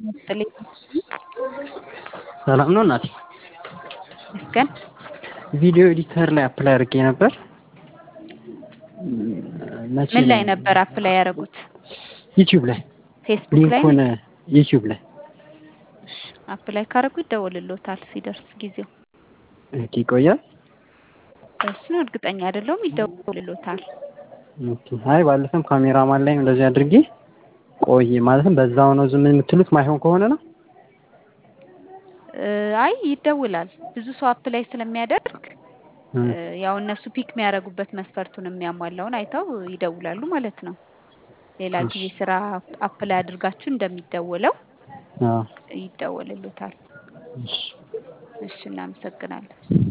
ይስጥልኝ ሰላም ነው እናቴ? ይመስገን። ቪዲዮ ኤዲተር ላይ አፕላይ አድርጌ ነበር። መቼ ምን ላይ ነበር አፕላይ ያደረጉት? ዩቲዩብ ላይ ፌስቡክ ላይ ሊንኩን ዩቲዩብ ላይ አፕላይ ካደረጉ ይደወልሎታል ሲደርስ ጊዜው። ኦኬ፣ ይቆያል። እሱን እርግጠኛ አይደለሁም። ይደወልሎታል። ኦኬ። አይ ባለፈም ካሜራማን ላይ እንደዚህ አድርጌ ቆይ ማለትም በዛው ነው ዝም የምትሉት ማይሆን ከሆነ ነው። አይ ይደውላል። ብዙ ሰው አፕላይ ስለሚያደርግ ያው እነሱ ፒክ የሚያደርጉበት መስፈርቱን የሚያሟላውን አይተው ይደውላሉ ማለት ነው። ሌላ ጊዜ ስራ አፕላይ አድርጋችሁ እንደሚደወለው አዎ። ይደወልሎታል። እሺ። እሺ፣ እናመሰግናለን።